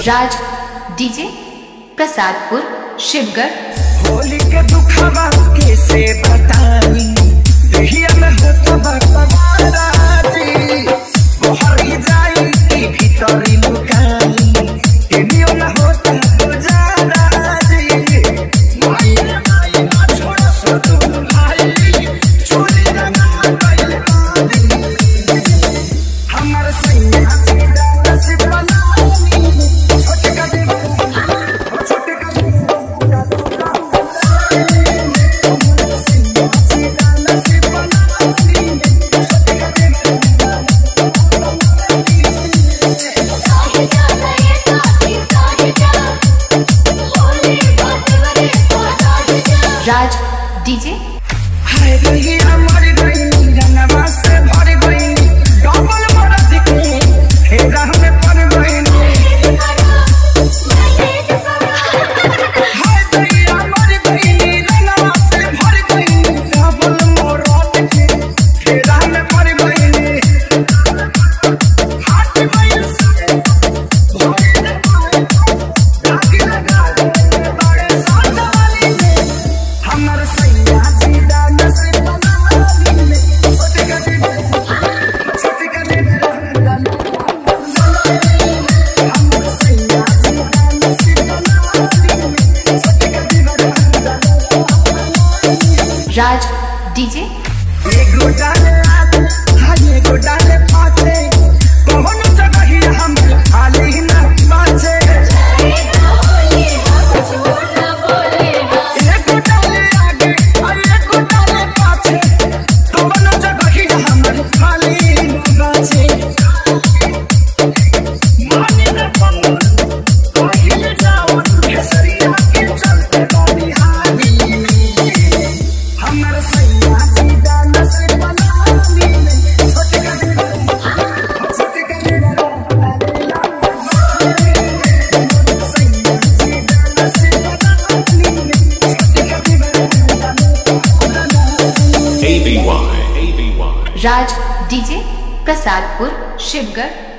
राज DJ Prasadpur Shivgarh Holi के दुखवा कैसे बताई दहिया में होता बकवाराती बहरी जाई की भीतरी लुकाई केनियो न होता गुजारा जी माई रे माई ना छोड़ा सो तू भाई चोरी रंगा गइल बानी हमर सैया सीधा नसीब बनानी छोटे का देव छोटे का राज डीजे हाय गई मर गई जनवा से भर गई डबल मरद के फेरा में पड़ गई हाय गई मर गई जनवा से भर गई डबल मरद के फेरा में पड़ गई हाथ गई से भर गई दाग लगा दे बड़े साथ वाली ने हमर सैया सीधा नसीब बनानी में छोटे का दे छोटे का दे हमर सैया सीधा नसीब बनानी में छोटे का दे राज डीजे एगो डाले आते हाँ एगो डाले पाते कौन जगह ही हम खाली न बाचे एगो डाले आगे और एगो डाले पाछे कौन जगह ही हम खाली न बाचे माने न पंगल कहीं जाओ केसरिया के चलते बानी हाली हमर सैया सीधा नसीब बनानी में छोटे का दे छोटे का दे सैया सीधा नसीब बनानी में छोटे का दे ABY. ABY. Raj DJ Prasadpur Shivgarh